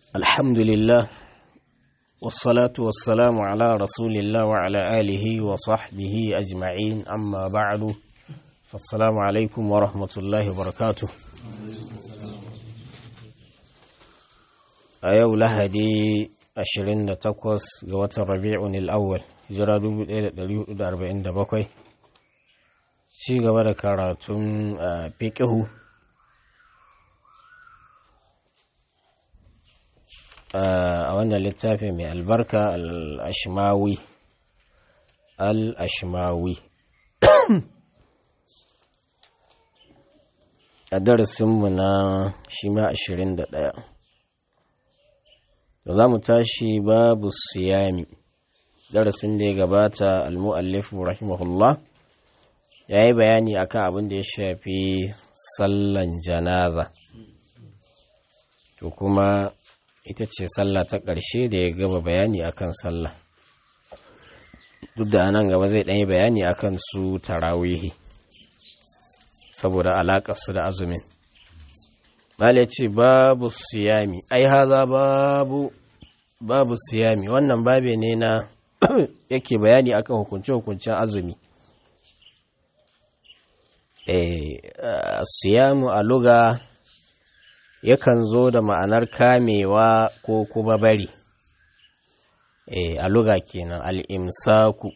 الحمد لله والصلاة والسلام على رسول الله وعلى آله وصحبه أجمعين أما بعد فالسلام عليكم ورحمة الله وبركاته أيو لهدي أشرين تقوس قوة الربيع الأول جرى دبو أربعين دبقوي شي قبل كاراتون فقه a wannan littafi mai albarka al-ashmawi al-ashmawi a darasinmu na shima ashirin da ɗaya da za mu tashi babu siyami darasin da ya gabata al-mu'allifu rahimahullah ya yi bayani akan abin da ya shafi sallan janaza to kuma ita ce sallah ta ƙarshe da ya gaba bayani akan sallah duk da nan gaba zai ɗanyi bayani akan su tarawihi saboda alaƙarsu da azumin bala ce babu siyami ai haza babu babu siyami wannan babe ne na yake bayani akan hukunce-hukuncen azumi siyamu a luga yakan zo da ma'anar kamewa ko kuma bari e, a luga kenan al'imsaku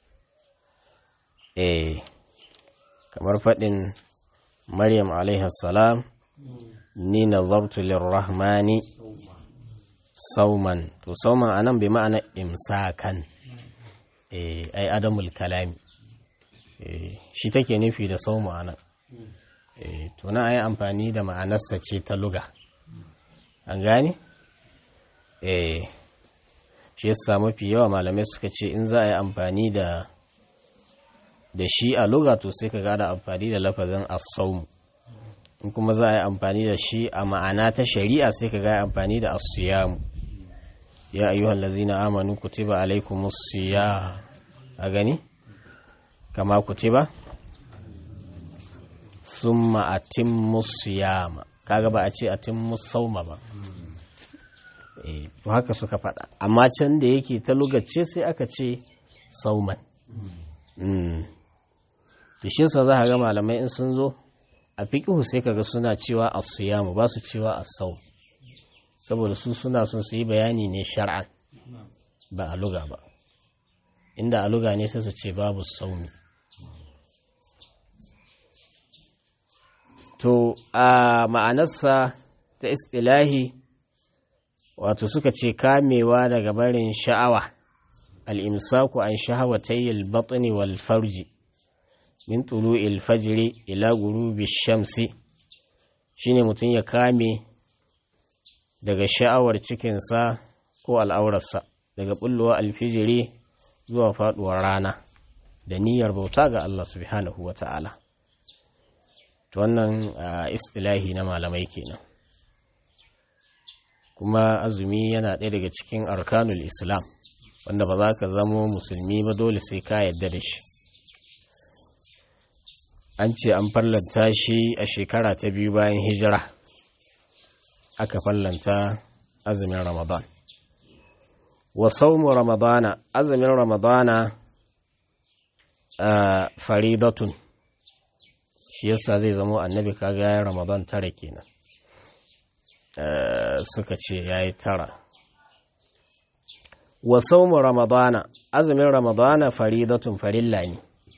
e, kamar faɗin maryam salam ni na lirrahmani sauman to sauman anan bai ma'ana imsakan e, ai adamul kalami e, shi take nufi da sauma anan to na yi amfani da ma'anarsa ce ta luga an gane? eh shi yasa mafi yawa malamai suka ce in za a yi amfani da da shi a luga to sai ka gada amfani da lafazin asaumu in kuma za a yi amfani da shi a ma'ana ta shari'a sai ka gaya amfani da asiyamu ya ayyuhal lazina amanu kutiba alaikumus siyam a gani kama kutiba summa atimmu siyama kaga ba a ce atimmu sauma ba eh to haka suka faɗa amma can da yake ta lugace sai aka ce sauman mm to shi yasa za ga malamai in sun zo a fiqhu sai kaga suna cewa as-siyamu ba su cewa as-sawm saboda su suna son su yi bayani ne shar'an ba a luga ba inda a luga ne sai su ce babu saumi to a ma'anarsa ta istilahi wato suka ce kamewa daga barin sha'awa al'imsaku an shahawatayyil batni wal farji min tulu'il fajri ila gurubi shamsi shine mutum ya kame daga sha'awar cikinsa ko al'aurarsa daga bullowa alfijiri zuwa faduwar rana da niyyar bauta ga Allah subhanahu wa ta'ala to wannan istilahi na malamai kenan kuma azumi yana ɗaya daga cikin arkanul islam wanda ba za ka zamo musulmi ba dole sai ka yadda da shi an ce an fallanta shi a shekara ta biyu bayan hijira aka fallanta azumin ramadan wa saumu ramadana azumin ramadana faridatun shi yasa zai zamo annabi kaga ya ramadan tara kenan suka ce ya yi tara wa saumu ramadana azumin ramadana faridatun farilla ne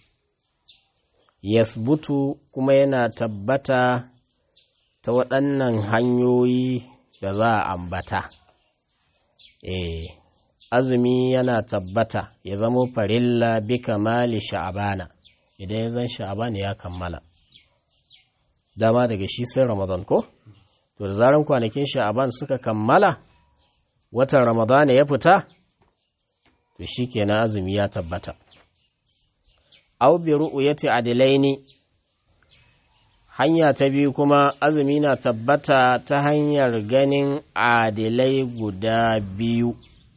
yasbutu kuma yana tabbata ta waɗannan hanyoyi da za a ambata eh azumi yana tabbata ya zamo farilla bi kamali sha'abana idan ya zan sha'abana ya kammala dama daga shi sai ramadan ko to da zaran kwanakin sha'aban suka kammala watan ramadana ya fita to shi kenan azumi ya tabbata au bi ru'yati adilaini hanya ta biyu kuma azumi na tabbata ta hanyar ganin adilai guda biyu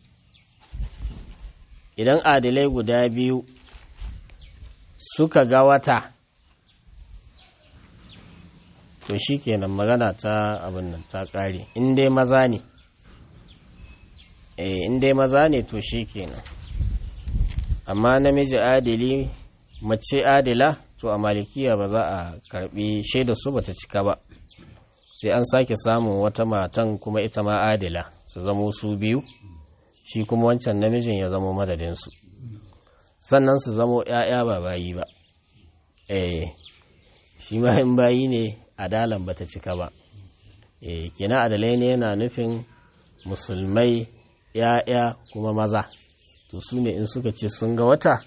idan adilai guda biyu suka ga wata to shi kenan magana ta abin nan ta ƙare in dai maza ne in dai maza ne to shi kenan amma namiji adili mace adila to a malikiya ba za a karbi shaida su bata cika ba sai an sake samun wata matan kuma ita ma adila su zamo su biyu shi kuma wancan namijin ya zamo madadinsu sannan su zamo ‘ya'ya ba bayi ba eh shi ma in bayi ne adalan bata cika ba eh kina adalai ne yana nufin musulmai ‘ya'ya kuma maza to su ne in suka ce sun ga wata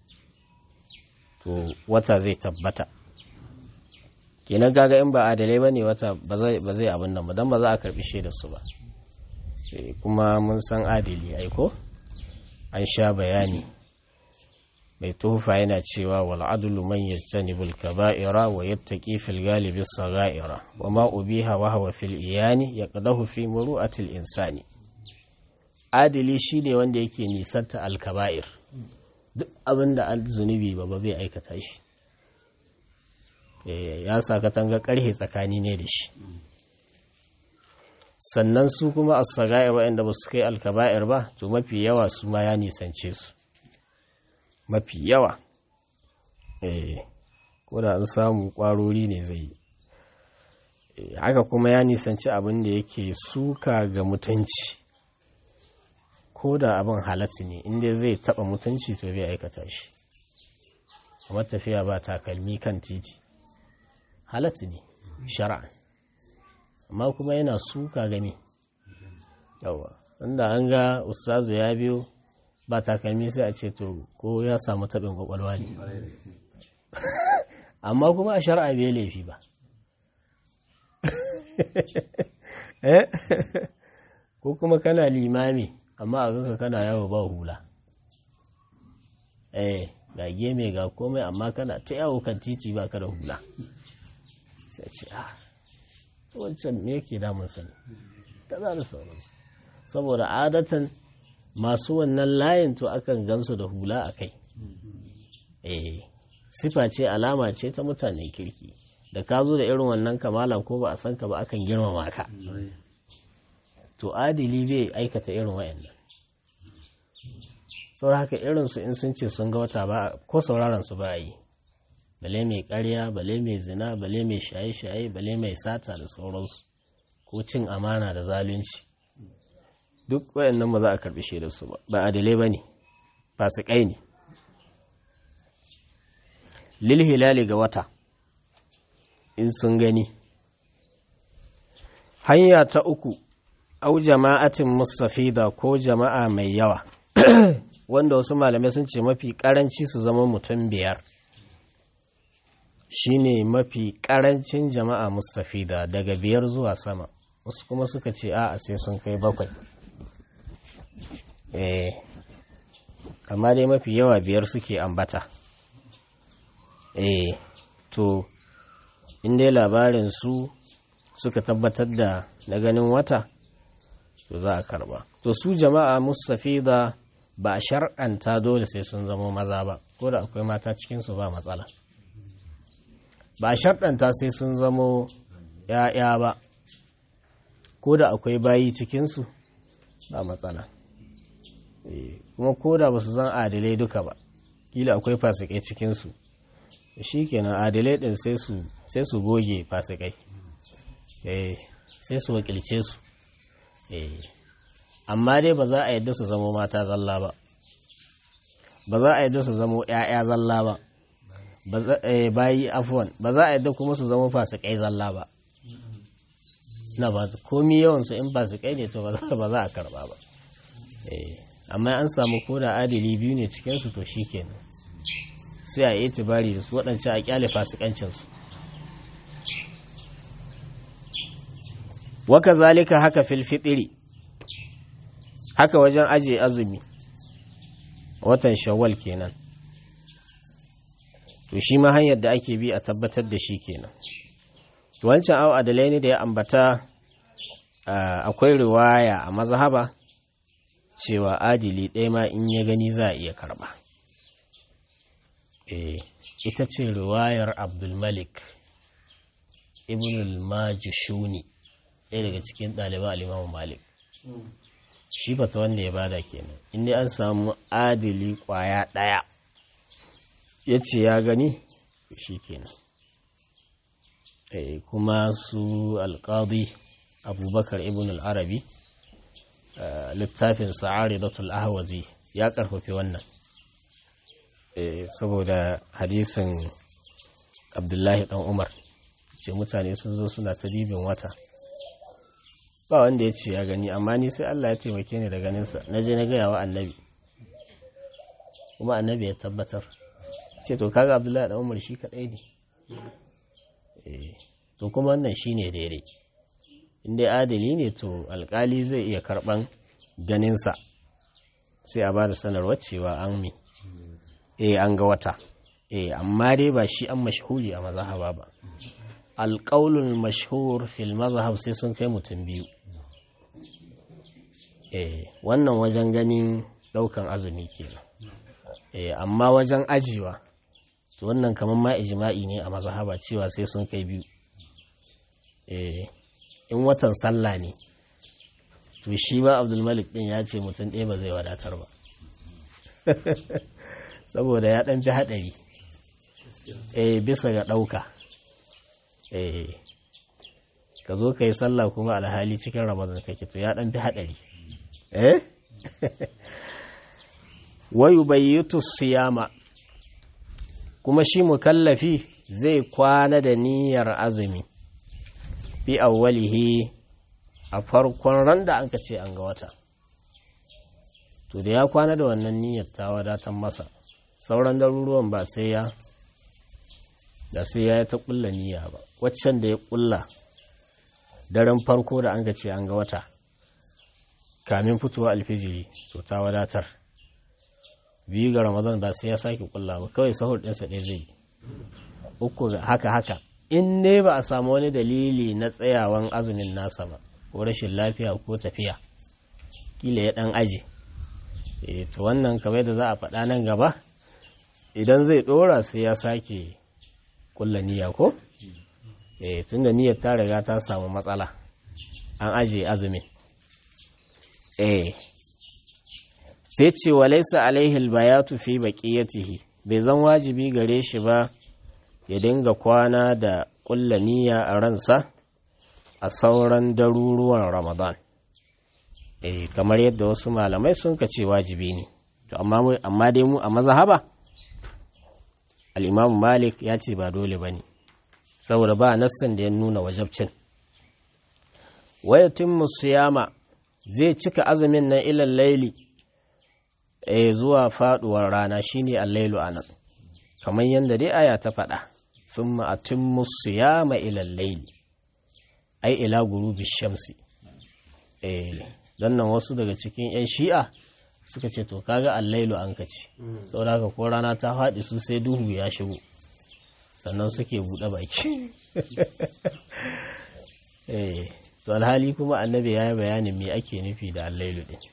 to wata zai tabbata kenan gaga in ba adalai ba ne wata ba zai abin nan ba don ba za a karbi shaidar su ba kuma mun san adali aiko an sha bayani mai tufa yana cewa wal adlu man yajtanibul kaba'ira wa yattaqi fil galibi sagha'ira wa ma ubiha wa huwa fil iyani yaqdahu fi muru'atil insani adili shine wanda yake nisanta al kaba'ir duk abinda al zunubi ba ba bai aikata shi ya sa katanga karhe tsakani ne da shi sannan su kuma as-sagha'ir waɗanda ba su kai al kaba'ir ba to mafi yawa su ma ya nisance su mafi yawa eh ko da an samu kwarori ne zai yi haka kuma ya nisanci abin da yake suka ga mutunci ko da abin halatta ne inda zai taba mutunci to bai aikata shi kamar tafiya ba takalmi kan titi halatta ne shara'a amma kuma yana suka game yawa inda an ga ustazu ya biyo ba takalmi sai a ce to ko ya samu taɓin kwakwalwa ne amma kuma a shari'a bai laifi ba ko kuma kana limami amma a ganka kana yawo ba hula eh ga geme ga komai amma kana ta yawo kan titi ba ka da hula sai ce a wancan me yake damun sani kaza da sauransu saboda adatan masu wannan layin to akan gansu da hula a kai eh sifa ce alama ce ta mutane kirki da ka zo da irin wannan kamalan ko ba a san ka ba akan girmama ka to adili bai aikata irin wayannan saboda haka irin su in sun ce sun ga wata ba ko sauraron su ba yi bale mai karya bale mai zina bale mai shaye-shaye bale mai sata da sauransu ko cin amana da zalunci duk wayannan ba za a karbi shaidar su ba ba adalai bane fasikai ne lil hilali ga wata in sun gani hanya ta uku au jama'atin mustafida ko jama'a mai yawa wanda wasu malamai sun ce mafi karanci su zama mutum biyar shine mafi karancin jama'a mustafida daga biyar zuwa sama wasu kuma suka ce a sai sun kai bakwai eh amma dai mafi yawa biyar suke ambata eh to in dai labarin su suka tabbatar da na ganin wata to za a karba to su jama'a mustafida ba a shar'anta dole sai sun zama maza ba ko da akwai mata cikinsu ba matsala ba a shar'anta sai sun zamo ‘ya'ya ba ko da akwai bayi cikinsu ba matsala kuma ko da ba su zan adalai duka ba kila akwai fasikai cikinsu shi kenan adalai ɗin sai su goge fasikai sai su wakilce su amma dai ba za a yadda su zamo mata zalla ba ba za a yadda su zamo ‘ya'ya zalla ba bayi afuwan ba za a yadda kuma su zamo fasikai zalla ba na ba komi yawansu in fasikai ne to ba za a karba ba amma an samu koda adili biyu ne cikinsu to shi kenan sai a yi tibari da su waɗancan a kyale fasikancinsu waka zalika haka filfitiri haka wajen aje azumi watan shawwal kenan to shi ma hanyar da ake bi a tabbatar da shi kenan wancan au adalai ne da ya ambata akwai riwaya a mazhaba cewa adili ɗaya ma in ya gani za a iya karɓa ita ce riwayar abdulmalik ibn al-majishuni ɗaya daga cikin ɗaliban alimamu malik shi fata wanda ya bada kenan inda an samu adili kwaya ɗaya ya ce ya gani shi kenan kuma su alƙadi abubakar ibn al-arabi littafin sa'ari datul ahwazi ya ƙarfafi wannan saboda hadisin abdullahi ɗan umar ce mutane sun zo suna ta dibin wata ba wanda ya ce ya gani amma ni sai Allah ya taimake ni da ganinsa na je na gaya wa annabi kuma annabi ya tabbatar ce to kaga abdullahi da umar shi kadai ne to kuma wannan shi ne daidai inda adali ne to alkali zai iya karban ganinsa sai a ba da sanarwar cewa an mi eh an ga wata eh amma dai ba shi an mashhuri a mazhaba ba alƙaulun mashhur fil mazhab sai sun kai mutum biyu eh wannan wajen ganin ɗaukan azumi kenan eh amma wajen ajiwa to wannan kamar ma ijma'i ne a mazhaba cewa sai sun kai biyu eh in watan sallah ne to shi ba abdulmalik din ya ce mutum ɗaya ba zai wadatar ba saboda ya ɗan fi haɗari eh bisa ga ɗauka eh ka zo ka yi sallah kuma alhali cikin ramadan kake to ya ɗan fi haɗari eh wayu bayyutu siyama kuma shi mukallafi zai kwana da niyyar azumi fi awwalihi a farkon ran da anka ce an ga wata to da ya kwana da wannan niyyar ta wadatar masa sauran daruruwan ba sai ya da sai ya ta kulla niyya ba waccan da ya kulla daren farko da an ce an ga wata kamin fitowa alfijiri to ta wadatar biyu ga ramadan ba sai ya sake kulla ba kawai sahur ɗinsa ɗaya zai uku haka haka in ne ba a samu wani dalili na tsayawan azumin nasa ba ko rashin lafiya ko tafiya kila ya ɗan aji e to wannan kamar da za a faɗa nan gaba idan zai ɗora sai ya sake kulla niyya ko e tunda niyyar ta riga ta samu matsala an aje azumin eh sai ce wa laisa alaihi albayatu fi baqiyatihi bai zan wajibi gare shi ba ya dinga kwana da kulla niyya a ransa a sauran daruruwan ramadan eh kamar yadda wasu malamai sun ka ce wajibi ne to amma amma dai mu a mazhaba al-imam malik ya ce ba dole bane saboda ba nassan da ya nuna wajabcin wayatin siyama zai cika azumin nan ilal laili eh zuwa faduwar rana shine al-lailu anan kamar yadda dai aya ta faɗa summa atimmu siyama ilal laili ai ila gurubi shamsi eh dan nan wasu daga cikin yan shi'a suka ce to kaga al-lailu an kace saboda haka ko rana ta faɗi su sai duhu ya shigo sannan suke buɗe baki eh to alhali kuma annabi ya yi bayanin me ake nufi da allailu din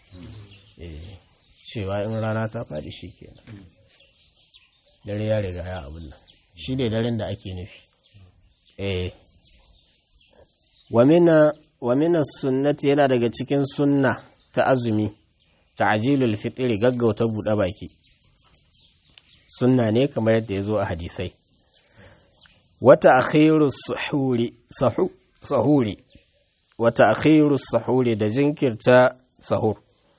cewa in rana ta faɗi shi kenan dare ya riga ya abin nan shi ne daren da ake nufi eh wa mina sunnati yana daga cikin sunna ta azumi ta'jilul fitri gaggauta buɗe baki sunna ne kamar yadda ya zo a hadisai wata akhiru sahuri wata akhiru sahuri da jinkirta sahur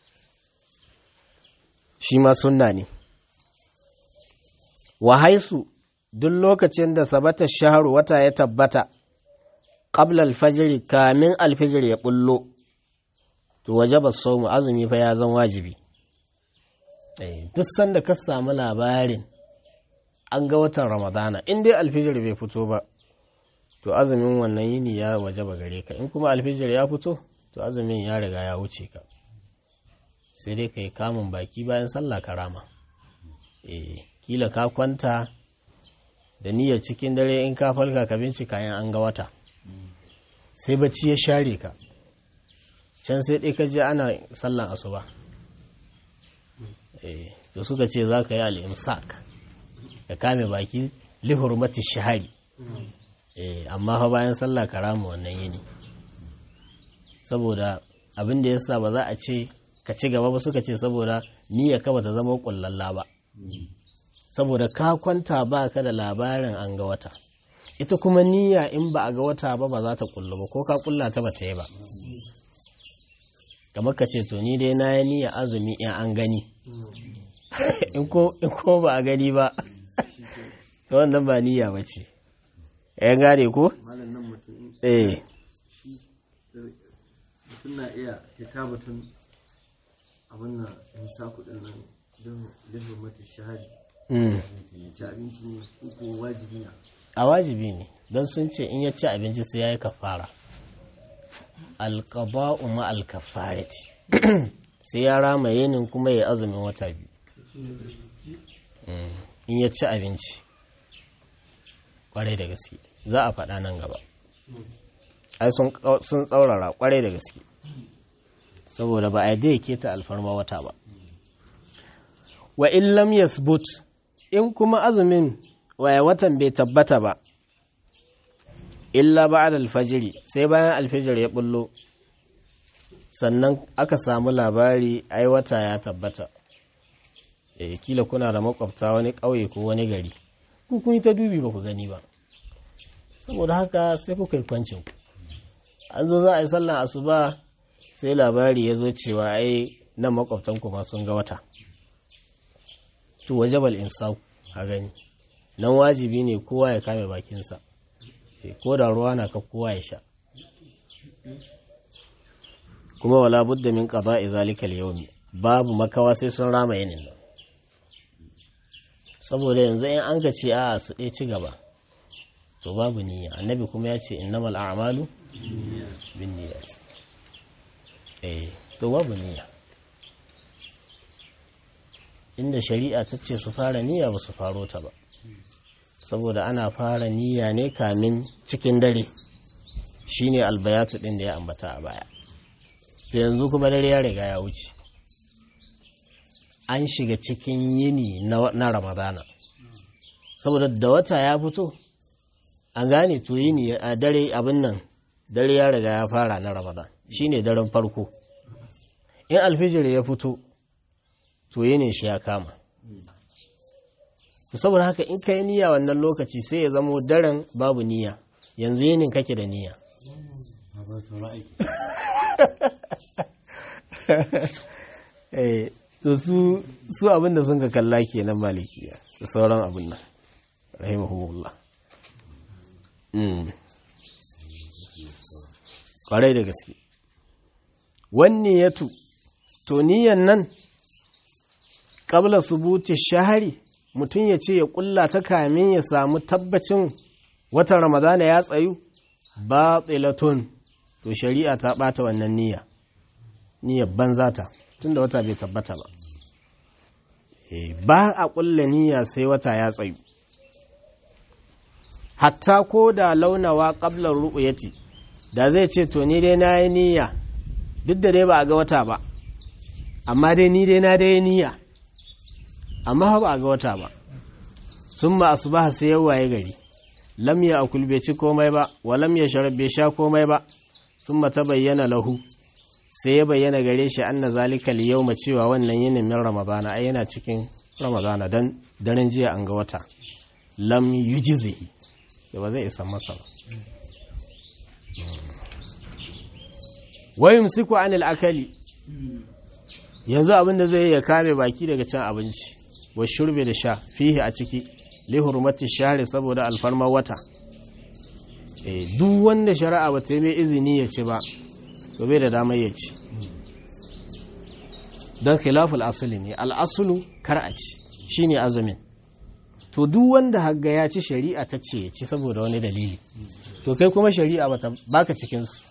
shi ma sunna ne wa haisu duk lokacin da sabata shaharu wata ya tabbata qabla alfajiri kamin alfajir ya bullo to wajaba saumu azumi fa ya zan wajibi duk sanda ka samu labarin an ga watan ramadana in dai alfijir bai fito ba to azumin wannan yini ya waje ba gare ka in kuma alfijir ya fito to azumin ya riga ya wuce ka sai dai ka yi kamun baki bayan sallah karama eh kila ka kwanta da niyyar cikin dare in ka falka ka bincika yan an ga wata sai bacci ya share ka can sai dai ka je ana sallan asuba eh to suka ce za ka yi al'imsak ka kame baki lihurmati shahari amma fa bayan sallah karama wannan yini saboda abin da yasa ba za a ce ka ci gaba ba suka ce saboda niyya ka bata zama kullalla ba saboda ka kwanta ba ka da labarin an ga wata ita kuma niyya in ba a ga wata ba ba za ta kullu ba ko ka kulla ta ba ta yi ba kamar ka ce to ni dai na yi niyya azumi in an gani in ko ba a gani ba to wannan ba niyya ba ce ya gane ko? eh mutum na iya fita batun abin na nisa kudin nan don lifin mata shahadi ci abinci ne ko wajibi na a wajibi ne don sun ce in ya ci abinci sai ya yi kafara alƙaba'u ma alkafarati sai ya rama yinin kuma ya azumin wata biyu in ya ci abinci kwarai da gaske za a faɗa nan gaba ai sun tsaurara kwarai da gaske saboda ba a yadda ya ta alfarma wata ba wa in lam yasbut in kuma azumin waya watan bai tabbata ba illa ba'da alfajiri sai bayan alfajir ya bullo sannan aka samu labari ai wata ya tabbata eh kila kuna da makwabta wani ƙauye ko wani gari ku kun yi ta dubi ba ku gani ba saboda haka sai kuka yi kwancin ku an zo za a yi sallan asuba sai labari ya zo cewa ai nan makwabtan ku ma sun ga wata to wajabal insau a gani nan wajibi ne kowa ya kame bakinsa ko da ruwa na ka kowa ya sha kuma wala budda min qada'i zalika al-yawmi babu makawa sai sun rama yinin nan saboda yanzu in an ka ce a su ɗaya ci gaba to babu niyya annabi kuma ya ce innamal a'malu bin niyyat eh to babu niyya inda shari'a ta ce su fara niyya ba su faro ta ba saboda ana fara niyya ne kamin cikin dare shine albayatu din da ya ambata a baya to yanzu kuma dare ya riga ya wuce an shiga cikin yini na ramadana saboda da wata ya fito an gane to yini a dare abin nan dare ya riga ya fara na ramadan shine daren farko in alfijir ya fito to yinin shi ya kama saboda haka in ka yi niyya wannan lokaci sai ya zamo daren babu niyya yanzu yinin kake da niyya to su su abin da sun ka kalla kenan malikiya da sauran abin nan rahimahumullah kwarai da gaske wanne ya tu to niyan nan ƙabla subuti shahari mutum ya ce ya ƙulla ta kamin ya samu tabbacin watan ramadana ya tsayu ba tsilatun to shari'a ta ɓata wannan niyya niyyar banza ta tun da wata bai tabbata ba ba a ƙulla niyya sai wata ya tsayu hatta ko da launawa ƙablar ru'uyati da zai ce to ni dai na yi niyya duk da dai ba a ga wata ba amma dai ni dai na dai niyya amma ba a ga wata ba sun ma asubaha sai yawaye gari lam ya akul bai ci komai ba wa lam ya sharab bai sha komai ba sun ta bayyana lahu sai ya bayyana gare shi anna zalika yawma cewa wannan yinin min ramadana ai yana cikin ramadana dan daren jiya an ga wata lam yujzihi da ba zai isa masa ba wayum siku anil akali yanzu abin da zai ya kame baki daga cin abinci wa shurbe da sha fihi a ciki li hurmati shahri saboda alfarma wata eh duk wanda shari'a ba ta yi mai izini ya ci ba to bai da damar ya ci don khilaful asali ne al'asulu kar a ci shine azumin to duk wanda hagga ya ci shari'a ta ce ya ci saboda wani dalili to kai kuma shari'a baka cikinsu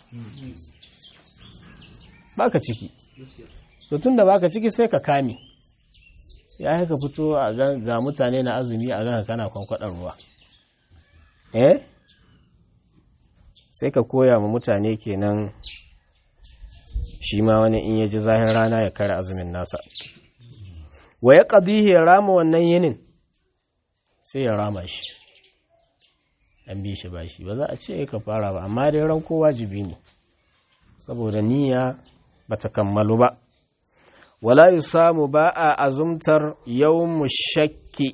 baka ciki to tun da baka ciki sai ka kame ya haka fito a ga mutane na azumi a ga kana kwankwadar ruwa eh sai ka koya ma mutane kenan shi ma wani in ya ji zahin rana ya kare azumin nasa wa ya ƙadihi ya rama wannan yinin sai ya rama shi an bi shi ba shi ba za a ce ka fara ba amma dai ranko wajibi ne saboda niyya ba ta kammalu ba wala yi samu ba a azumtar yau shakki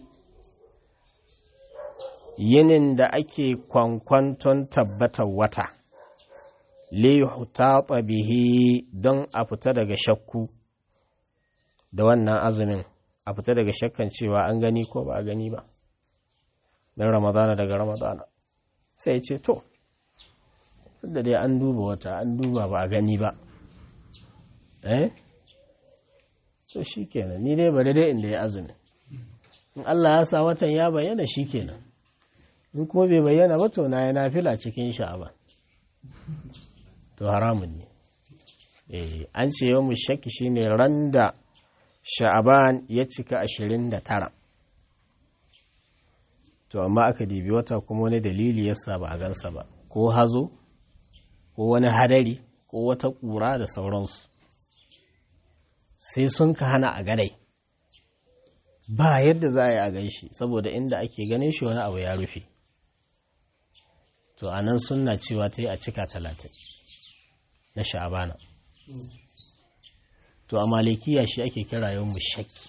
yinin da ake kwankwanton tabbatar wata liyuhtata bihi don a fita daga shakku da wannan azumin a fita daga shakkan cewa an gani ko ba a gani ba don ramadana daga ramadana sai ce to da dai an duba wata an duba ba a gani ba eh to shi kenan ni dai bari dai inda ya azumi in Allah ya sa watan ya bayyana shi kenan in kuma bai bayyana ba to na ya nafila cikin sha'aba to haramun ne eh an ce yau shakki shine ran da sha'aban ya cika ashirin da tara to amma aka dibi wata kuma wani dalili yasa ba a gansa ba ko hazo ko wani hadari ko wata ƙura da sauransu sai sun ka hana a ganai ba yadda za a yi a gan shi saboda inda ake ganin shi wani abu ya rufe to a nan suna cewa ta yi a cika talatin na sha'abana to a malikiya shi ake kira yau shakki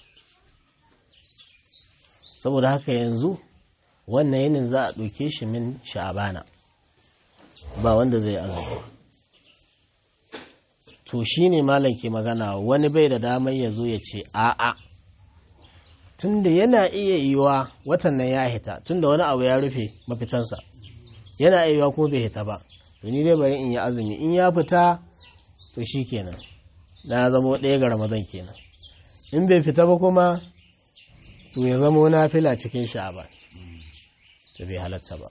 saboda haka yanzu wannan yinin za a ɗauke shi min sha'abana ba wanda zai azumi to shi ne malam ke magana wani bai da damar ya zo ya ce a'a tunda yana iya yiwa watan nan ya hita tunda wani abu ya rufe mafitansa yana iya yiwa kuma bai hita ba to ni dai bari in yi azumi in ya fita to shi kenan na zama ɗaya ga ramadan kenan in bai fita ba kuma to ya zama na fila cikin sha'aban to bai halatta ba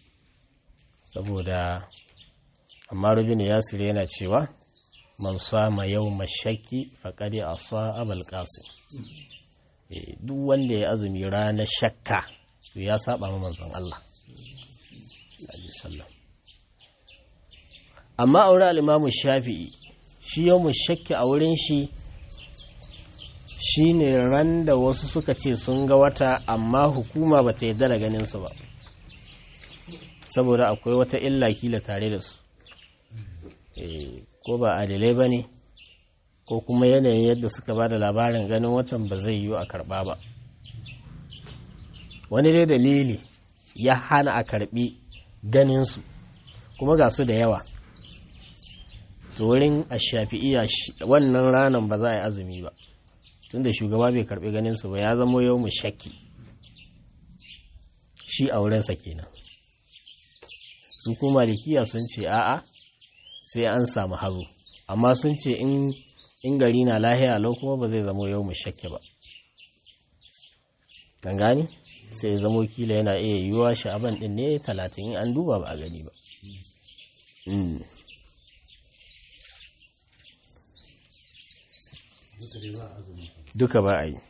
saboda amma rubin yasir yana cewa man sama yau mashaki faƙari a sa abal ƙasim duk wanda ya azumi ranar shakka to ya saba ma manzon Allah amma aure al'imamu shafi'i shi yau shakki a wurin shi shi ne ran da wasu suka ce sun ga wata amma hukuma ba ta yarda da ganinsu ba saboda akwai wata illa kila tare da su ko ba adilai ba ne ko kuma yanayin yadda suka ba da labarin ganin watan ba zai yiwu a karba ba wani dai dalili ya hana a karbi ganinsu kuma ga su da yawa wurin a shafi'iya wannan ranar ba za a yi azumi ba tunda shugaba bai karbi ganinsu ba ya zamo yau mu shakki shi a wurinsa kenan su kuma likiya sun ce a'a sai an samu hazo amma sun ce in gari na lahiya lau kuma ba zai zamo yau mu shakke ba kan gani sai zamo kila yana iya yiwuwa sha'aban din ne talatin in an duba ba a gani ba duka ba a yi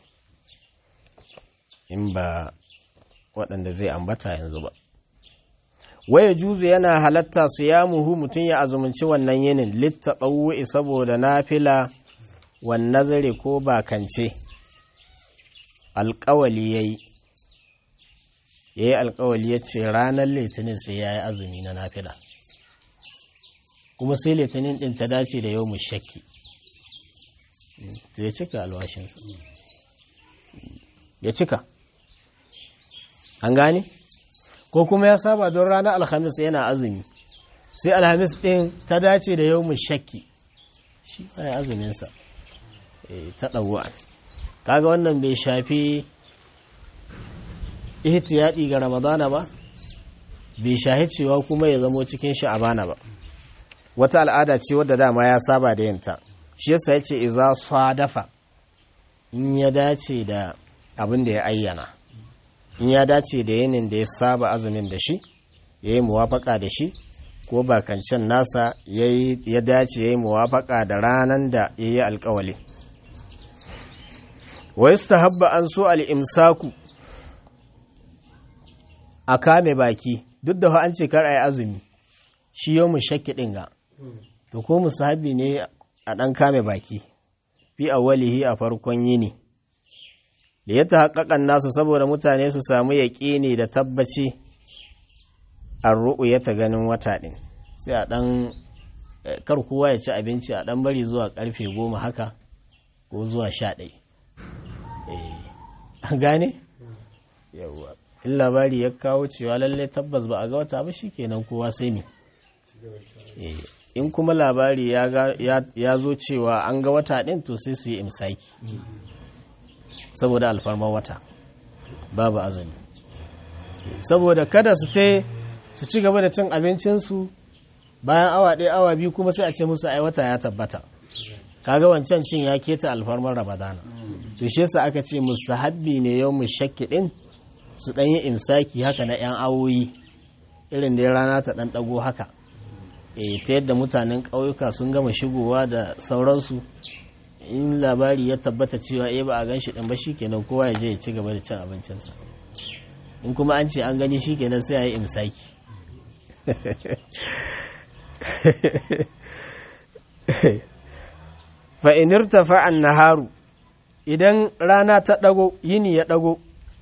in ba waɗanda zai ambata yanzu ba waya juzu yana halatta su ya muhu mutum ya azumunci wannan yinin littaɓawu'i saboda nafila wan nazari ko bakance alƙawali ya yi ya yi alƙawali ya ce ranar litinin sai ya yi azumi na nafila kuma sai litinin ɗin ta dace da yau mu shakki to ya cika alwashinsa ya cika an gane? ko kuma ya saba don ranar alhamis yana azumi sai alhamis ɗin ta dace da yau mu shakki shi ba ya azuminsa ta ɗauwa kaga wannan bai shafi ihtiyadi ga ramadana ba bai shahi cewa kuma ya zamo cikin sha'abana ba wata al'ada ce wadda dama ya saba da yinta shi yasa ya ce iza dafa in ya dace da abin da ya ayyana in ya dace da yinin da ya saba azumin da shi ya yi muwafaka da shi ko bakancan nasa ya dace ya yi muwafaka da ranar da ya yi alkawali wai su habba an so al'imsaku a kame baki duk da an ce kar a yi azumi shi yau mu shakki ɗinga to ko musahabi ne a ɗan kame baki fi awwalihi a farkon yini da ya haƙaƙan nasu saboda mutane su samu yaƙini da tabbaci an ru'u ya ta ganin wata ɗin sai a ɗan kar kowa ya ci abinci a ɗan bari zuwa ƙarfe goma haka ko zuwa sha ɗai an gane yawwa in labari ya kawo cewa lallai tabbas ba a ga wata ba shi kenan kowa sai ne in kuma labari ya zo cewa an ga wata ɗin to sai su yi imsaki saboda alfarmar wata babu azumi saboda kada su te su ci gaba da cin abincinsu bayan awa ɗaya awa biyu kuma sai a ce musu ai wata ya tabbata kaga wancan cin ya keta alfarmar ramadana to shi yasa aka ce musu habbi ne yau mu shakki ɗin su ɗan yi imsaki haka na 'yan awoyi irin da rana ta ɗan ɗago haka e ta yadda mutanen ƙauyuka sun gama shigowa da sauransu in labari ya tabbata cewa eh ba a gan shi ɗin ba shikenan kowa ya je ya ci gaba da cin abincinsa in kuma an ce an gani shikenan sai a yi imsaki fa'inirta fa'an naharu idan rana ta ɗago yini ya ɗago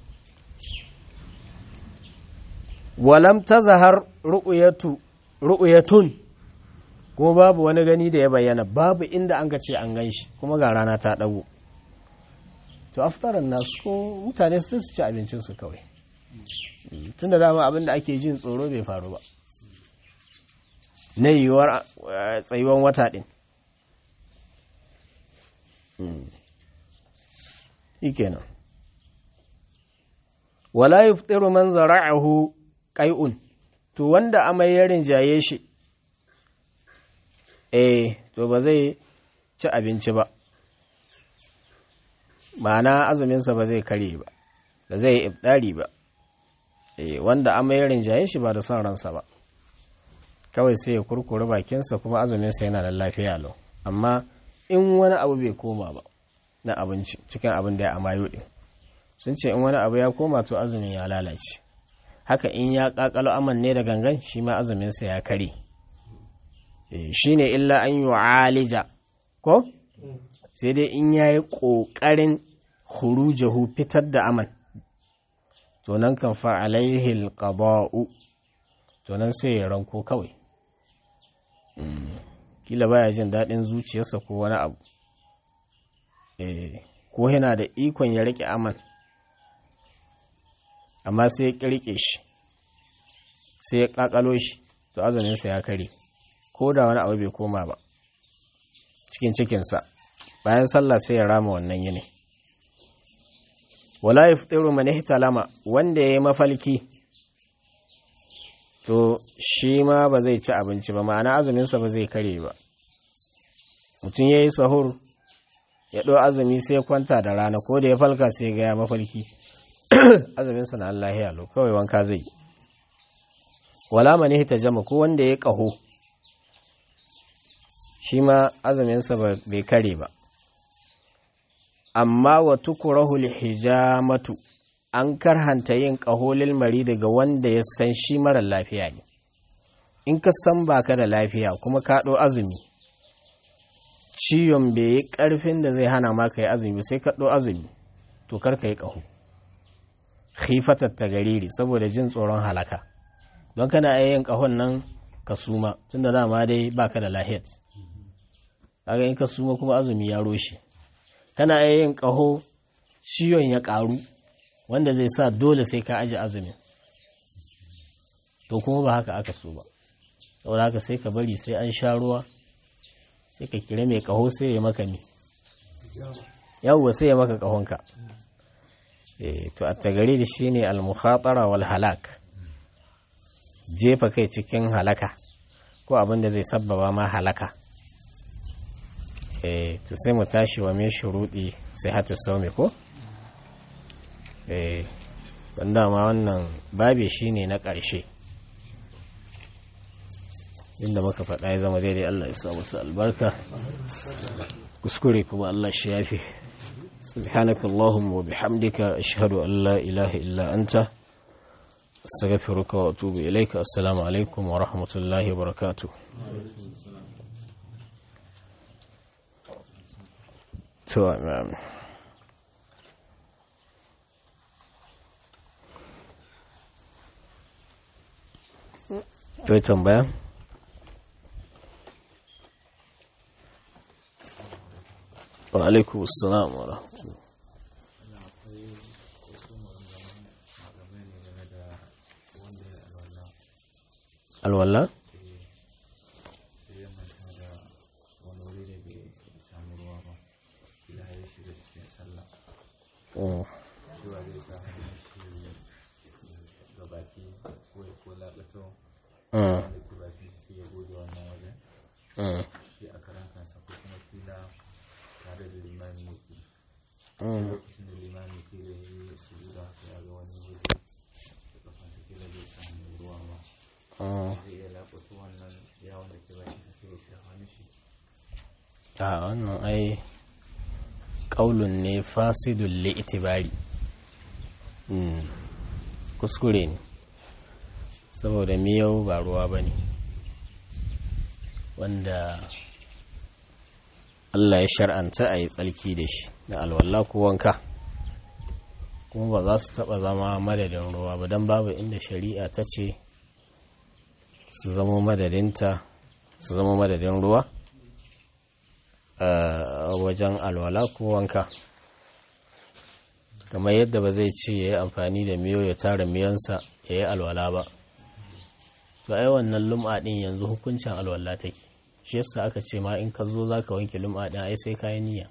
walam ta zahar ru'uyatun kuma babu wani gani da ya bayyana babu inda an ce an gan shi kuma ga rana ta ɗago to aftaran nasu ko mutane su ci abincinsu kawai tun da dama abin da ake jin tsoro bai faru ba na yiwuwar tsayuwan wata ɗin shi kenan wala yuftiru man zara'ahu qai'un to wanda amai ya rinjaye shi eh to ba zai ci abinci ba ma'ana azuminsa ba zai kare ba ba zai ibdari ba eh wanda amai ya rinjaye shi ba da son ransa ba kawai sai ya kurkure bakinsa kuma azuminsa yana da lafiya lau amma in wani abu bai koma ba na abinci cikin abin da ya amayo din sun ce in wani abu ya koma to azumin ya lalace haka in ya kakalo aman ne da gangan shi ma azuminsa ya kare shi ne illa an yi alija ko sai dai in ya yi ƙoƙarin hurujahu fitar da aman to nan kan fa'alaihi alqada'u to nan sai ya ranko kawai kila baya jin daɗin zuciyarsa ko wani abu ko yana da ikon ya riƙe aman amma sai ya ƙirƙe shi sai ya ƙaƙalo shi to azuminsa ya kare ko da wani abu bai koma ba cikin cikinsa bayan sallah sai ya rama wannan yini wala yaftiru man ihtalama wanda yayi mafalki to shi ma ba zai ci abinci ba ma'ana azuminsa ba zai kare ba mutum ya yi sahur ya ɗo azumi sai kwanta da rana ko da ya falka sai ga ya mafalki azuminsa na Allah ya lo kawai wanka zai wala mani ta jama ko wanda ya ƙaho shi ma azuminsa bai kare ba amma wa tukurahu hijamatu an karhanta yin ƙaholil mari daga wanda ya san shi marar lafiya ne in ka san baka da lafiya kuma ka ɗo azumi ciwon bai yi ƙarfin da zai hana maka yi azumi sai ka ɗo azumi to kar ka yi ƙaho khifatar ta gariri saboda jin tsoron halaka don kana yin ƙahon nan ka suma tunda dama dai baka da lahiyat kaga in ka suma kuma azumi ya roshe kana yin ƙaho ciwon ya ƙaru wanda zai sa dole sai ka aji azumin to kuma ba haka aka so ba saboda haka sai ka bari sai an sha ruwa sai ka kira mai kaho sai ya maka ne yawwa sai ya maka kahonka to a tagari da shi ne almukhatara wal halak jefa kai cikin halaka ko abin da zai sabbaba ma halaka to sai mu tashi wa mai shuruɗi sai hatu saume ko wanda ma wannan babe shi ne na ƙarshe inda muka faɗa ya zama daidai Allah ya sa musu albarka kuskure kuma Allah shi yafi subhanaka allahumma wa bihamdika ashhadu an la ilaha illa anta astaghfiruka wa atubu ilayka assalamu alaikum wa rahmatullahi wa barakatuh to amen Kai tambaya? wa alaikum assalam wa rahmatullahi alwala Oh. Mm. Mm. Mm. Mm. a wannan ai ƙaulun ne fasidun li'itibari mm. kuskure ne saboda miyau ba ruwa ba ne wanda Allah ya shar'anta a yi tsalki da shi da alwala ko wanka kuma ba za su taɓa zama madadin ruwa ba don babu inda shari'a ta ce su zama madadinta su zama madadin ruwa a wajen alwala ko wanka kamar yadda ba zai ce ya yi amfani da miyo ya tara miyansa ya yi alwala ba to ai wannan lum'a ɗin yanzu hukuncin alwala take shi yasa aka ce ma in ka zo za ka wanke lum'a ɗin ai sai kayan niyya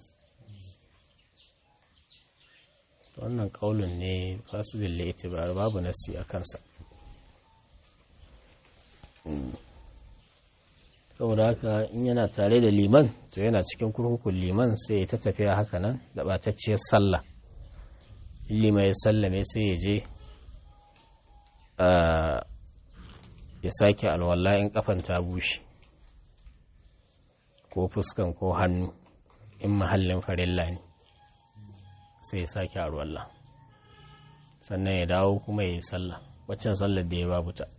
wannan kaulun ne fasibin laitibar babu nasi a kansa saboda haka in yana tare da liman to yana cikin kurkukun liman sai ya ta tafiya haka nan da ɓatacciyar sallah liman ya sallame sai ya je ya sake alwala in kafan ta bushe ko fuskan ko hannu in mahallin farilla ne sai ya sake alwala sannan ya dawo kuma ya yi sallah waccan sallar da ya babu ta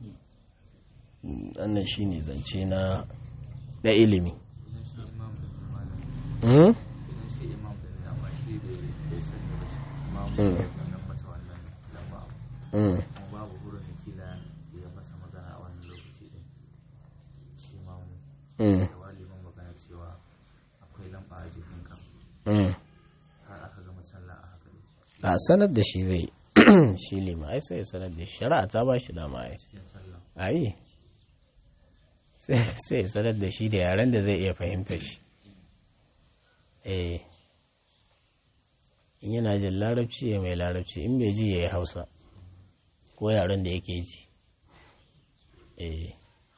wannan shi ne zance na da ilimi babu wurin da kila ya masa magana a wannan lokaci din shi ma mu da waliman magana cewa akwai lamba a jikinka har aka gama sallah a haka ne a sanar da shi zai shi lima ai sai ya sanar da shi shari'a ta ba shi dama ai cikin sallah ai sai ya sanar da shi da yaren da zai iya fahimta shi eh in yana jin larabci ya mai larabci in bai ji ya yi hausa ko yaren da yake ji eh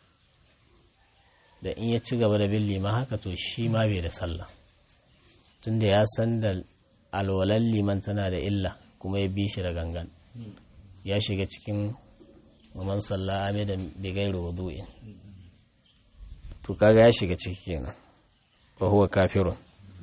da in ya ci gaba da bin liman haka to shi ma bai da sallah tunda ya san da alwalan liman tana da illa kuma ya bi shi da gangan ya shiga cikin waman sallah amidan bigairu wudu'in to kaga ya shiga ciki kenan wa huwa kafirun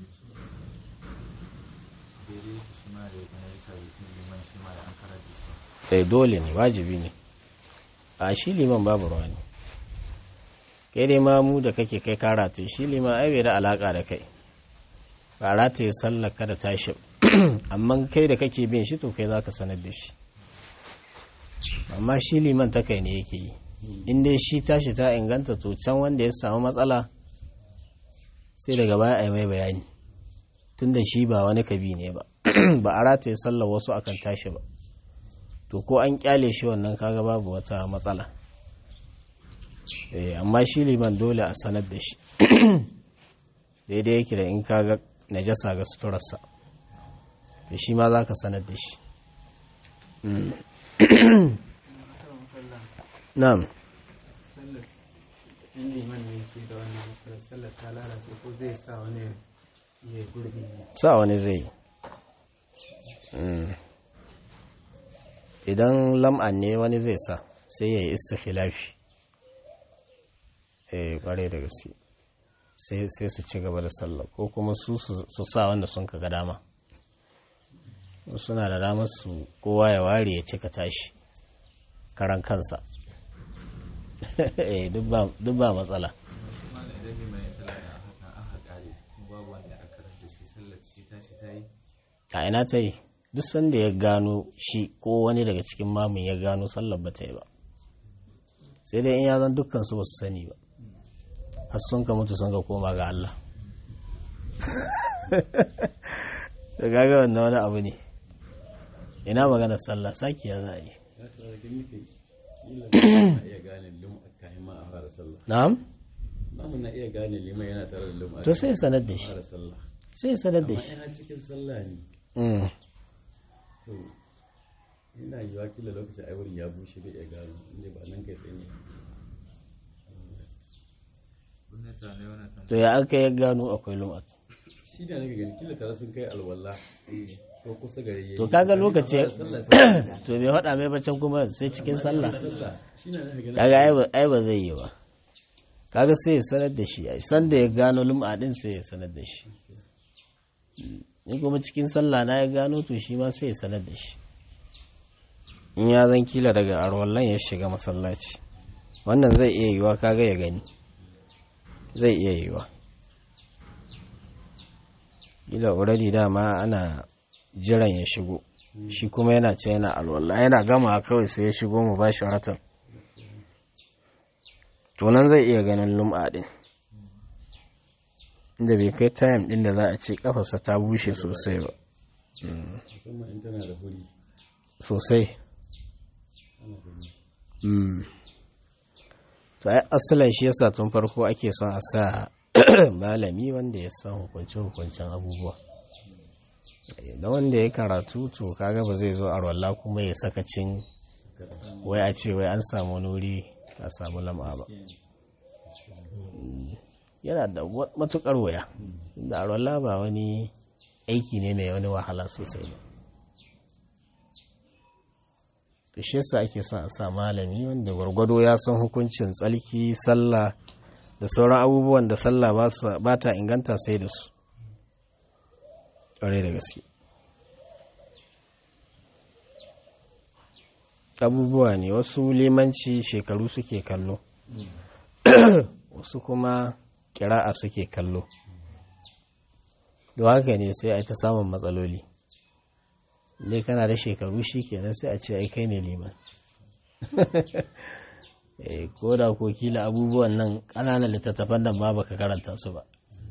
daidai yake shi ma da ya kana yasa jikin liman shi ma da an karar da shi sai dole ne wajibi ne a shi liman babu ruwa ne kai dai ma mu da kake kai ka rataye shi liman ai bai da alaka da kai ba rataye sallar ka da tashi amma kai da kake bin shi to kai zaka sanar da shi amma shi liman ta kai ne yake yi in dai shi tashi ta inganta to can wanda ya samu matsala sai daga baya a yi mai bayani tunda shi ba wani kabi ne ba ba a rataye sallar wasu akan tashi ba to ko an kyale shi wannan kaga babu wata matsala eh amma shi liman dole a sanar da shi daidai yake da in kaga najasa ga suturarsa to shi ma za ka sanar da shi na'am sallar in liman ne ke da wannan matsalar sallar ta lalace ko zai sa wani ya gurbi ne sa wani zai yi. Mm. idan lam'an ne wani zai sa sai ya yi istikhilafi eh kware da gaske sai sai su ci gaba da sallah ko kuma su su su sa wanda sun ka ga dama suna da damar su kowa ya ware ya cika tashi karan kansa eh duk ba- duk ba matsala shi ma da idan liman ya sallah a haka an haƙari kuma babu wanda aka karar da shi sallar shi tashi ta yi a ina ta yi duk sanda ya gano shi ko wani daga cikin mamun ya gano sallar ba ta yi ba sai dai in ya zan dukkan su ba su sani ba har sun ka mutu sun ka koma ga Allah da gaga wannan wani abu ne ina magana sallah saki ya za a yi na'am Namu na iya gane liman yana tare da lum'a. to sai ya sanar da shi fara sallah. sai ya sanar da Amma shi ina cikin sallah ne. Mm. To ina yiwa kila lokacin ai wurin ya bushe bai iya gano inda ba nan kai tsaye ne. kun ne sa ne wannan to ya aka ya gano akwai lum'at Shi da nake gani kila tare sun kai alwala. Ko kusa gare yayi. to kaga lokaci Sallah sallah. to bai faɗa mai bacin kuma sai cikin sallah Sallah. Shi na nake gani. kaga ai ba- ai ba zai yi ba kaga sai ya sanar da shi ai san da ya gano lum'a din sai ya sanar da shi Mm. in kuma cikin sallah na ya gano to shi ma sai ya sanar da shi in ya zan kila daga arwallan ya shiga masallaci wannan zai iya yiwa kaga ya gani zai iya yiwa kila already dama ana jiran ya shigo shi kuma yana ce yana alwala yana gama kawai sai ya shigo mu bashi ratan to nan zai iya ganin lum'a din inda bai kai time din da za a ce kafarsa ta bushe sosai ba Musamman in tana da huri. sosai Mm. to ai asalin shi yasa tun farko ake son a sa malami wanda ya san hukunce-hukuncen abubuwa da wanda ya karatu to kaga ba zai zo a rolla kuma ya sakacin wai a ce wai an samu wani wuri a samu lam'a ba Mm. yana da wa- matukar waya da a rolla ba wani aiki ne mai wani wahala sosai ba to shi yasa ake son a sa malami wanda gwargwado ya san hukuncin tsalki sallah da sauran abubuwan da sallah ba su- ba ta inganta sai da su ƙwarai da gaske abubuwa ne wasu limanci shekaru suke kallo wasu kuma kira'a suke kallo don haka ne sai a yi ta samun matsaloli dai kana da shekaru shi kenan sai a ce ai kai ne liman Eh, ko da ko kila abubuwan nan ƙananan littattafan nan ma baka karanta su ba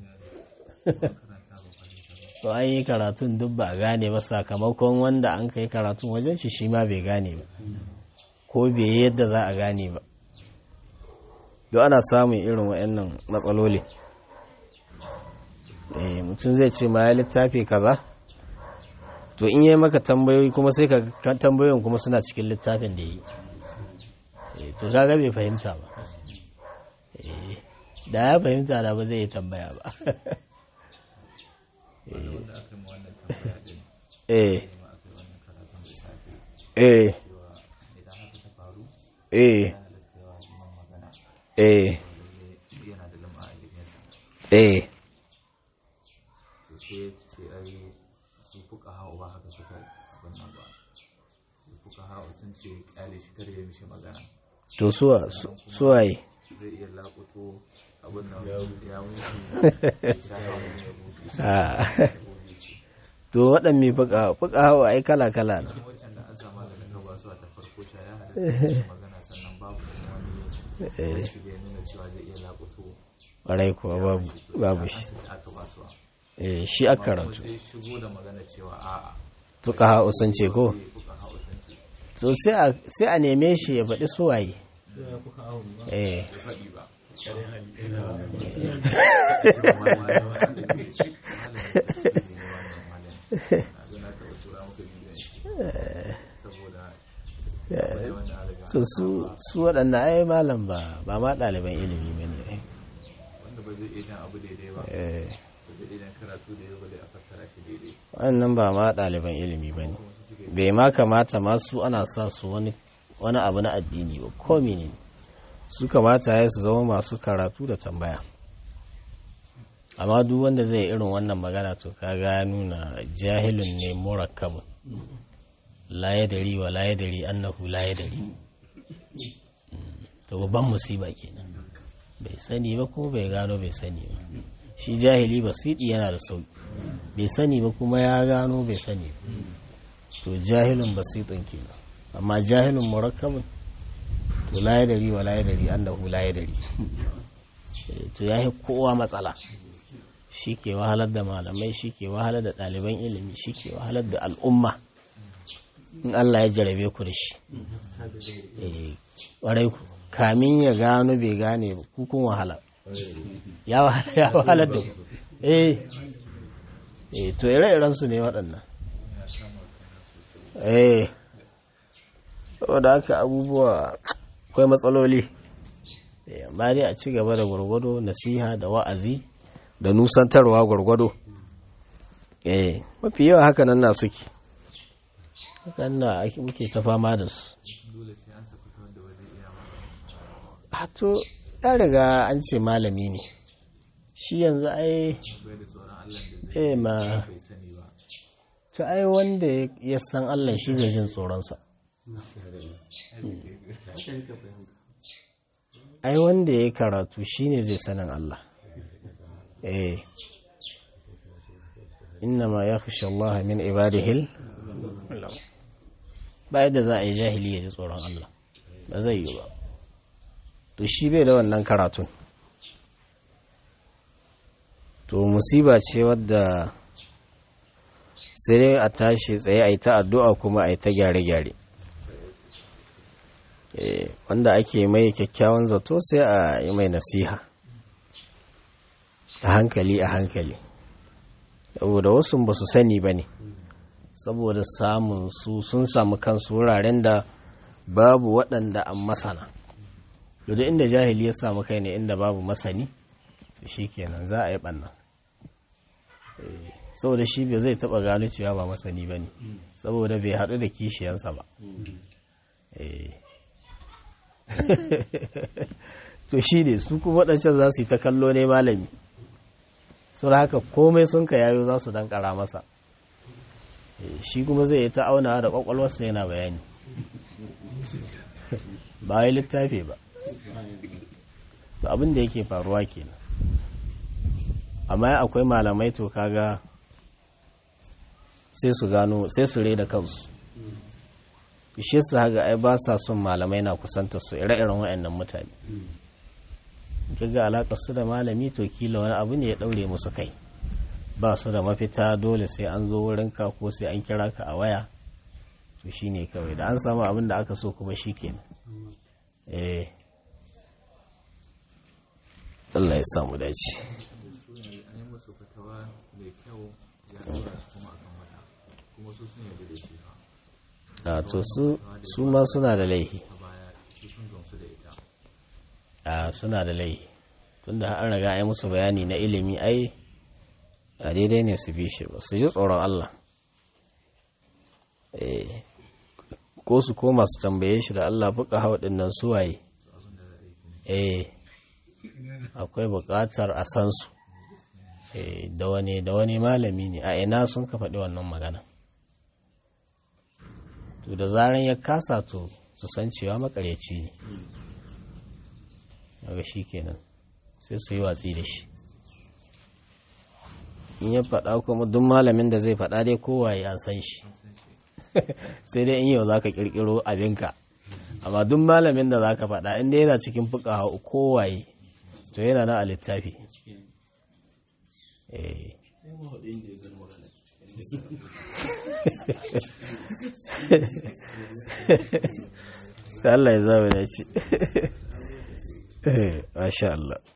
to an yi karatun duk ba a gane ba sakamakon wanda an kai karatun wajen shi shi ma bai gane ba ko bai yi yadda za a gane ba duk ana samun irin waɗannan matsaloli Eh, mutum zai ce ma ya littafi kaza to in yi maka tambayoyi kuma sai ka ka- tambayoyin kuma suna cikin littafin da yi Eh, to kaga bai fahimta ba Eh, da ya fahimta da ba zai yi tambaya ba wanda aka yi ma wannan tambaya din eh ma aka yi wannan karatun da safe eh cewa idan haka ta faru eh ya halatta yawa liman magana eh lalle yana da lamba a jikinsa eh to sai ya ce ai su fuka hau ba haka suka abin nan ba su fuka hau sun ce kyale shi kar ya mishi magana to suwa su- suwaye zai iya lakuto abin nan ya wuce ya sha hawa ne ya buɗe shi Ah. ya buɗe shi to waɗanne fuka fuka hawa ai kala kala ne cikin waccan da an samu da ka ba su a ta farko sha ya halatta mishi magana sannan babu wani rashi da ya nuna cewa zai iya lakuto ƙwarai kuwa babu babu an shi saki aka ba su eh shi aka kuma karatu sai shigo da magana cewa a'a fuka hawa sun ce ko zai fuka hau sun ce to sai a sai a neme shi ya faɗi suwaye eh bai faɗi ba so su su waɗanda ai malam ba ba ma ɗaliban ilimi ba ne wanda ba zai iya jan abu daidai ba eh ba zai iya jan karatu da yau ba zai a fassara shi daidai wannan ba ma ɗaliban ilimi ba ne bai ma kamata masu ana sa su wani wani abu na addini ba ko ne su kamata ya su zama masu karatu da tambaya amma duk wanda zai irin wannan magana to kaga ya nuna jahilun ne murakkabun la yadari wa la yadari annahu la yadari to babban musiba kenan bai sani ba ko bai gano bai sani ba shi jahili basiti yana da sauki bai sani ba kuma ya gano bai sani ba to jahilun basitun kenan amma jahilun murakkabun to la yadari wa la yadari annahu la yadari Eh, to yayi kowa matsala shi shi ke wahalar da malamai shi ke wahalar da ɗaliban ilimi shi ke wahalar da al'umma in Allah ya jarabe ku da shi ƙwarai ku kamin ya gano bai gane kukun wahala ya wahalar da ku eh eh to ire-iren su ne waɗannan eh saboda haka abubuwa akwai matsaloli amma dai a ci gaba da gwargwado nasiha da wa'azi da nusantarwa gwargwado eh mafi yawa haka nan na suke haka na muke ta fama da su to ya riga an ce malami ne shi yanzu ai eh ma to ai wanda ya san Allah shi zai jin tsoronsa ai wanda ya karatu shine zai sanin Allah eh innama yakhsha Allah min ibadihi ba yadda za a yi jahili ya ji tsoron Allah ba zai yi ba to shi bai da wannan karatun to musiba ce wadda sai dai a tashi tsaye a yi ta addu'a kuma a yi ta gyare-gyare wanda ake mai kyakkyawan zato sai a yi mai nasiha a hankali a hankali saboda wasu ba su sani ba ne saboda samun su sun samu kansu wuraren da babu waɗanda an masana da inda jahili ya samu kai ne inda babu masani shi kenan za a yi ɓanna saboda shi bai zai taɓa gano cewa ba masani ba ne saboda bai haɗu da kishiyansa ba to shi ne su kuma waɗancan za su yi ta kallo ne malami sau da haka komai sun ka yayo za su dankara masa shi kuma zai yi ta auna da ƙwaƙwalwarsa yana bayani ba yi littafi ba to abin da yake faruwa kenan amma akwai malamai to kaga sai su gano sai su da kansu ishe su haga ai ba sa son malamai na kusanta su ire-iren waɗannan mutane kiga alaƙar su da malami to kila wani abu ne ya ɗaure musu kai ba su da mafita dole sai an zo wurin ka ko sai an kira ka a waya to shine kawai da an samu abin da aka so kuma shi kenan eh Allah ya samu dace a to su su ma suna da laihi a suna da laihi tunda an riga ai musu bayani na ilimi ai a daidai ne su bi shi ba su ji tsoron Allah ko su koma su tambaye shi da Allah fuka hau nan suwaye eh akwai buƙatar a san su da wani da wani malami ne a ina sun ka faɗi wannan magana to da zaran ya kasa to su san cewa makaryaci ne daga shi kenan sai su yi watsi da shi in ya faɗa kuma duk malamin da zai faɗa dai kowaye an san shi sai dai in yau za ka ƙirƙiro abinka amma duk malamin da za ka faɗa inda yana cikin fuka kowaye to yana na a littafi Allah ya zama da ci. Masha Allah.